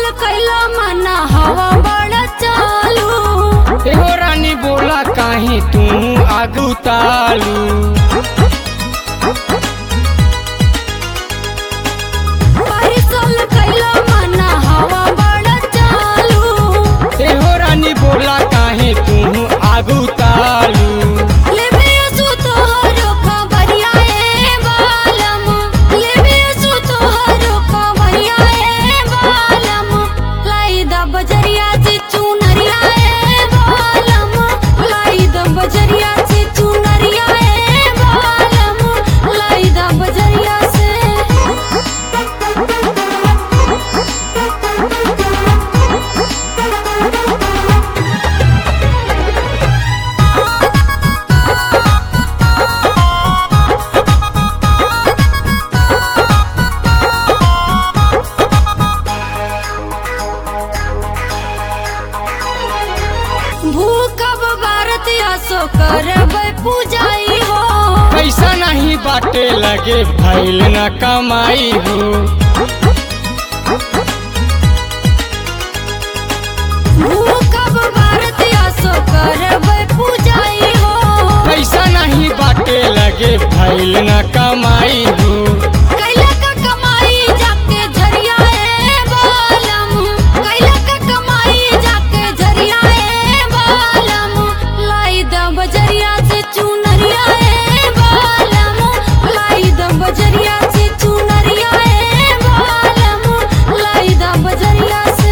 कैला मना हवा बड़ा चालू एहो रानी बोला काहे तू आगू तालू परिसल कैला मना हवा बड़ा चालू एहो रानी बोला काहे तू आगू तालू लेबे असु तोहरो खबरिया ए बालम लेबे असु तोहरो खबरिया ए बालम लाई द बजरिया से चुनरिया ए बालम लाई द बजरिया से चुनरिया ए बालम लाई द बजरिया से भूखब भारत असो करब पूजाई हो पैसा नहीं बाटे लगे भैल न कमाई हो भूखब भारत असो करब पूजाई हो पैसा नहीं बाटे लगे भैल न कमाई हो कैला का कमाई जाके झरिया ए बालम कैला का कमाई जाके झरिया ए बालम लाई द बजरिया से चुनरिया ए बालम लाई द बजरिया से चुनरिया ए बालम लाई द बजरिया से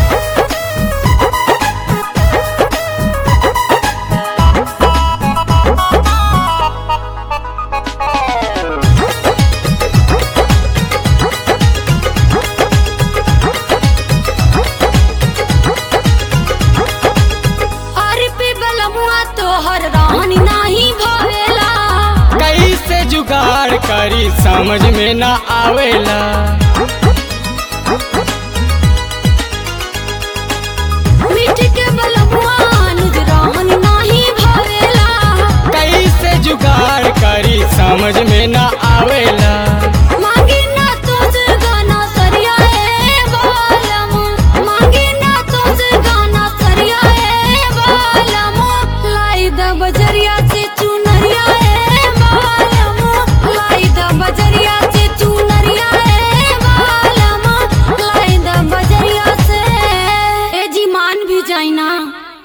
अरे पे बलमुआ तोहर रानी नाही भवेला कैसे जुगाड़ करी समझ में ना आवेला